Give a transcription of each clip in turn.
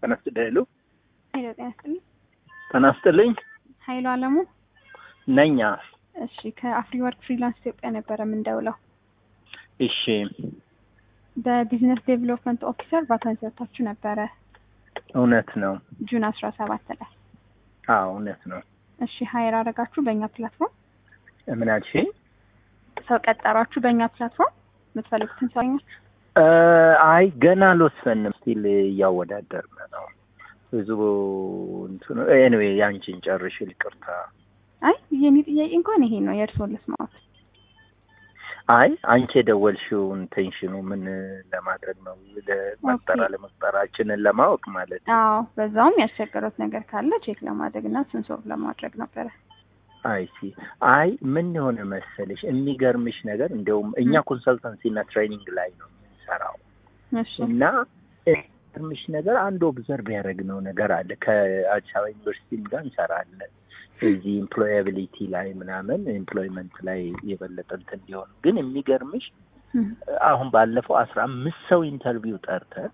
ጤና ይስጥልኝ ሄሎ ሄሎ ጤና ይስጥልኝ። ጤና ይስጥልኝ ኃይሉ አለሙ። ነኛ እሺ ከአፍሪ ወርክ ፍሪላንስ ኢትዮጵያ ነበረ የምንደውለው። እሺ በቢዝነስ ዴቨሎፕመንት ኦፊሰር ቫካንሲ ወጥታችሁ ነበረ እውነት ነው ጁን አስራ ሰባት ላይ። አዎ እውነት ነው እሺ ሀይር አረጋችሁ በእኛ ፕላትፎርም ምን አልሽኝ ሰው ቀጠሯችሁ በእኛ ፕላትፎርም የምትፈልጉትን ሰው አገኛችሁ? እ አይ ገና አልወሰንም ስቲል እያወዳደርን ነው ብዙ እንትኑ ኤኒዌይ ያንቺን ጨርሽ ይቅርታ አይ የኔ ጥያቄ እንኳን ይሄ ነው የእርስዎን ልስማዎት። አይ አንቺ የደወልሽው ኢንቴንሽኑ ምን ለማድረግ ነው ለመቅጠር ኦኬ። አለመቅጠራችንን ለማወቅ ማለት ነው አዎ በዛውም ያስቸገሩት ነገር ካለ ቼክ ለማድረግ እና ስንሶር ለማድረግ ነበረ። አይ ሲ አይ ምን የሆነ መሰለሽ የሚገርምሽ ነገር እንዲያውም እኛ ኮንሰልታንሲ እና ትሬኒንግ ላይ ነው የምንሰራው እሺ እና የሚገርምሽ ነገር አንድ ኦብዘርቭ ያደረግነው ነገር አለ ከአዲስ አበባ ዩኒቨርሲቲም ጋር እንሰራለን እዚህ ኤምፕሎያቢሊቲ ላይ ምናምን ኤምፕሎይመንት ላይ የበለጠ እንትን እንዲሆን ግን የሚገርምሽ እም፣ አሁን ባለፈው አስራ አምስት ሰው ኢንተርቪው ጠርተን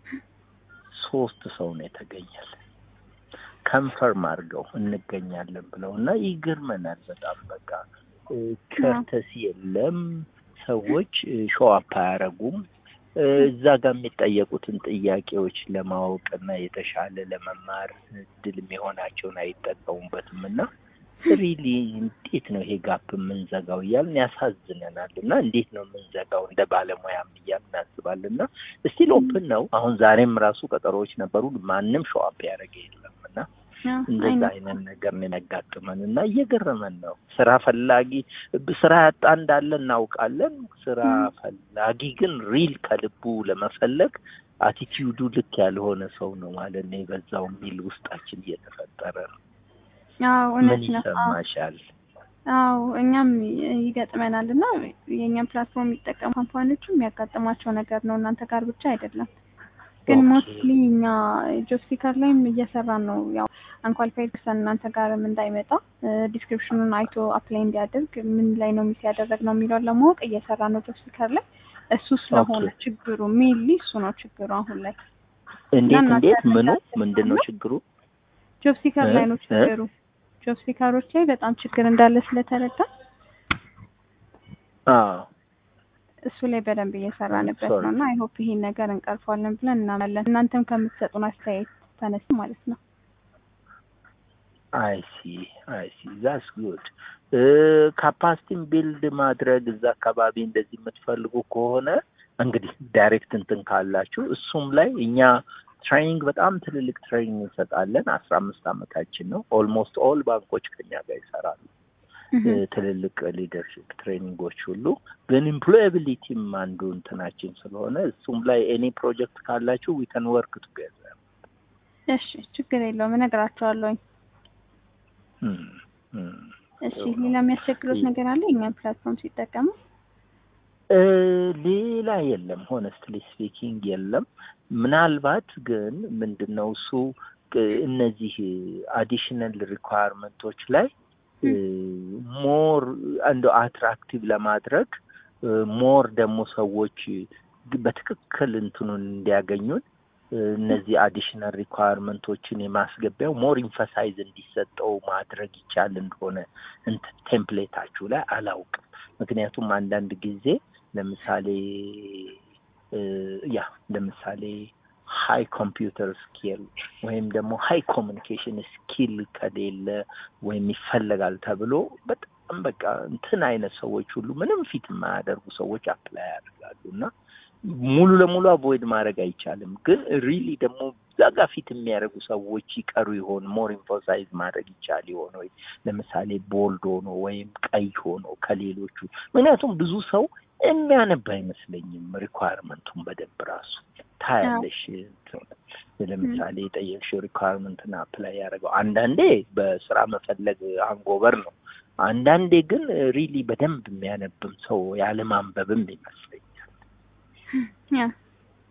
ሶስት ሰው ነው የተገኘል ከንፈርም አድርገው እንገኛለን ብለው እና ይገርመናል በጣም በቃ ከርተሲ የለም ሰዎች ሾአፕ አያረጉም እ፣ እዛ ጋር የሚጠየቁትን ጥያቄዎች ለማወቅ እና የተሻለ ለመማር እድል የሚሆናቸውን አይጠቀሙበትም እና ሪሊ እንዴት ነው ይሄ ጋፕ የምንዘጋው እያልን ያሳዝነናል እና እንዴት ነው የምንዘጋው እንደ ባለሙያም እያልን እናስባለን እና ስቲል ኦፕን ነው አሁን ዛሬም ራሱ ቀጠሮዎች ነበሩ ማንም ሾአፕ ያደረገ የለም እና አዎ፣ አይ እንደዛ ነው። አይነት ነገር ነው የሚያጋጥመን እና እየገረመን ነው። ስራ ፈላጊ ስራ ያጣ እንዳለ እናውቃለን። ስራ ም። ፈላጊ ግን ሪል ከልቡ ለመፈለግ አቲቲዩዱ ልክ ያልሆነ ሰው ነው ማለት ነው የበዛው የሚል ውስጣችን እየተፈጠረ ነው። አዎ ምን እውነት ነው። አዎ ይሰማሻል? አዎ እኛም ይገጥመናል እና የእኛም ፕላትፎርም የሚጠቀሙ ካምፓኒዎቹ የሚያጋጥሟቸው ነገር ነው። እናንተ ጋር ብቻ አይደለም። ግን ኦኬ። ሞስትሊ እኛ ጆብ ሲከር ላይም እየሰራን ነው። ያው አንኳሊፋይድ ፐርሰን እናንተ ጋርም እንዳይመጣ ዲስክሪፕሽኑን አይቶ አፕላይ እንዲያደርግ ምን ላይ ነው ሚስ ያደረግ ነው የሚለውን ለማወቅ እየሰራ ነው ጆብ ሲከር ላይ። እሱ ስለሆነ ኦኬ። ችግሩ ሜንሊ እሱ ነው ችግሩ አሁን ላይ እንዴት እና እንዴት እናንተ ምኑ ያላችሁ ምንድን ነው ነው? ችግሩ? ጆብ ሲከር እ? ላይ ነው እ? ችግሩ። ጆብ ሲከሮች ላይ በጣም ችግር እንዳለ ስለተረዳ አዎ እሱ ላይ በደንብ እየሰራንበት Sorry. ነው እና አይሆፕ ይሄን ነገር እንቀርፏለን ብለን እናምናለን። እናንተም ከምትሰጡን አስተያየት ተነስ ማለት ነው። አይ ሲ አይ ሲ ዛስ ጉድ ካፓሲቲን ቢልድ ማድረግ እዛ አካባቢ እንደዚህ የምትፈልጉ ከሆነ እንግዲህ ዳይሬክት እንትን ካላችሁ እሱም ላይ እኛ ትሬኒንግ በጣም ትልልቅ ትሬኒንግ እንሰጣለን። አስራ አምስት አመታችን ነው። ኦልሞስት ኦል ባንኮች ከኛ ጋር ይሰራሉ። እ፣ ትልልቅ ሊደርሽፕ ትሬኒንጎች ሁሉ ግን ኢምፕሎያቢሊቲም አንዱ እንትናችን ስለሆነ እሱም ላይ ኤኒ ፕሮጀክት ካላችሁ ዊ ከን ወርክ ቱጌዘር እሺ ችግር የለውም እነግራቸዋለሁኝ። እሺ ሌላ የሚያስቸግሩት ነገር አለ የእኛም ፕላትፎርም ሲጠቀሙ? እ፣ ሌላ የለም። ሆነስትሊ ስፒኪንግ የለም። ምናልባት ግን ምንድን ነው እሱ እ፣ እነዚህ አዲሽናል ሪኳየርመንቶች ላይ ሞር እንደ አትራክቲቭ ለማድረግ ሞር ደግሞ ሰዎች በትክክል እንትኑን እንዲያገኙን እ፣ እነዚህ አዲሽናል ሪኳየርመንቶችን የማስገቢያው ሞር ኢንፈሳይዝ እንዲሰጠው ማድረግ ይቻል እንደሆነ እንትን ቴምፕሌታችሁ ላይ አላውቅም። ምክንያቱም አንዳንድ ጊዜ ለምሳሌ እ፣ ያ ለምሳሌ ሀይ ኮምፒውተር ስኪል ወይም ደግሞ ሀይ ኮሚኒኬሽን ስኪል ከሌለ ወይም ይፈለጋል ተብሎ በጣም በቃ እንትን አይነት ሰዎች ሁሉ ምንም ፊት የማያደርጉ ሰዎች አፕላይ ያደርጋሉ እና ሙሉ ለሙሉ አቮይድ ማድረግ አይቻልም። ግን ሪሊ ደግሞ እዛ ጋ ፊት የሚያደርጉ ሰዎች ይቀሩ ይሆን ሞር ኢንፎሳይዝ ማድረግ ይቻል ይሆን ወይ ለምሳሌ ቦልድ ሆኖ ወይም ቀይ ሆኖ ከሌሎቹ ምክንያቱም ብዙ ሰው የሚያነብ አይመስለኝም ሪኳየርመንቱን በደንብ ራሱ ታያለሽ። እንትን ለምሳሌ የጠየቅሽው ሪኳየርመንትን አፕላይ ያደረገው አንዳንዴ በስራ መፈለግ አንጎበር ነው። አንዳንዴ ግን ሪሊ በደንብ የሚያነብም ሰው ያለማንበብም ይመስለኛል። ያ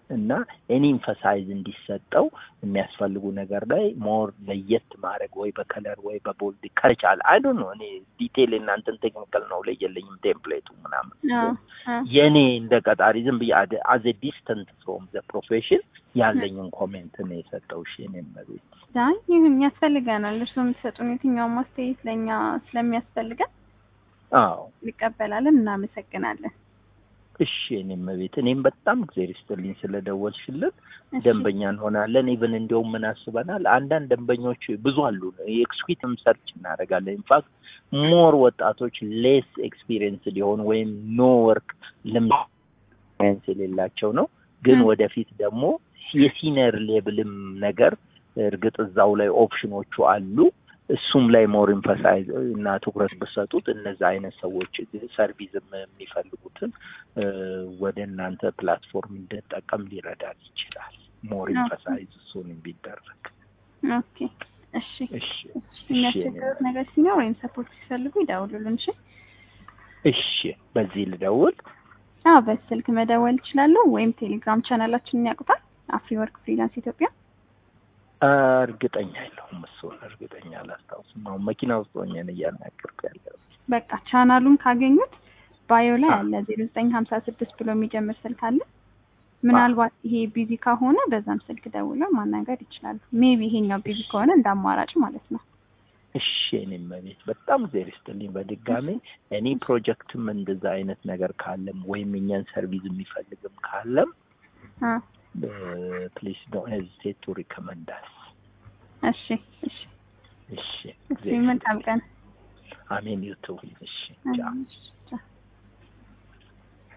እና ኤኒ ኢንፈሳይዝ እንዲሰጠው የሚያስፈልጉ ነገር ላይ ሞር ለየት ማድረግ ወይ በከለር ወይ በቦልድ ከቻለ አይ ዶንት ኖ እኔ ዲቴይል እናንተን ቴክኒካል ነው ላይ የለኝም ቴምፕሌቱ ምናምን የእኔ እንደ ቀጣሪ ዝም ብዬ አዘ ዲስተንት ፍሮም ዘ ፕሮፌሽን ያለኝን ኮሜንት ነው የሰጠው። እሺ እኔም መቤት ይህን ያስፈልገናል። እርስዎ የምትሰጡን የትኛውም አስተያየት ለእኛ ስለሚያስፈልገን አዎ እንቀበላለን። እናመሰግናለን። እሺ እኔም መቤት እኔም በጣም እግዜር ይስጥልኝ ስለደወልሽልን ደንበኛ እንሆናለን። ኢቨን እንዲያውም ምን አስበናል፣ አንዳንድ ደንበኞች ብዙ አሉ። የኤክስኪዩቲቭም ሰርች እናደርጋለን። ኢንፋክት ሞር ወጣቶች ሌስ ኤክስፒሪየንስ ሊሆኑ ወይም ኖ ወርክ ልምድ የሌላቸው ነው። ግን ወደፊት ደግሞ የሲኒየር ሌብልም ነገር እርግጥ እዛው ላይ ኦፕሽኖቹ አሉ። እሱም ላይ ሞር ኢንፈሳይዝ እና ትኩረት ብሰጡት እነዚ አይነት ሰዎች ሰርቪስም የሚፈልጉትን ወደ እናንተ ፕላትፎርም እንድጠቀም ሊረዳን ይችላል። ሞር ኢንፈሳይዝ እሱን ቢደረግ። ኦኬ እሺ። እሺ የሚያስቸግሩት ነገር ሲኖር ወይም ሰፖርት ሲፈልጉ ይደውሉልን። እሺ እሺ። በዚህ ልደውል? አዎ በስልክ መደወል ይችላሉ። ወይም ቴሌግራም ቻናላችንን ያውቁታል፣ አፍሪ ወርክ ፍሪላንስ ኢትዮጵያ እርግጠኛ የለሁም። እሱን እርግጠኛ አላስታውስም። አሁን መኪና ውስጥ ሆኜን እያናገርኩ ያለው። በቃ ቻናሉን ካገኙት ባዮ ላይ አለ ዜሮ ዘጠኝ ሀምሳ ስድስት ብሎ የሚጀምር ስልክ አለ። ምናልባት ይሄ ቢዚ ከሆነ በዛም ስልክ ደውለው ማናገር ይችላሉ። ሜቢ ይሄኛው ቢዚ ከሆነ እንደ አማራጭ ማለት ነው። እሺ እኔም መቤት በጣም ዜር ይስጥልኝ። በድጋሚ እኔ ፕሮጀክትም እንደዛ አይነት ነገር ካለም ወይም የኛን ሰርቪስ የሚፈልግም ካለም ፕሊስ ዶንት ሄዚቴት ቱ ሪከመንድ አስ። እሺ እሺ እሺ መልካም ቀን። አሜን ዩቱ። እሺ ቻው።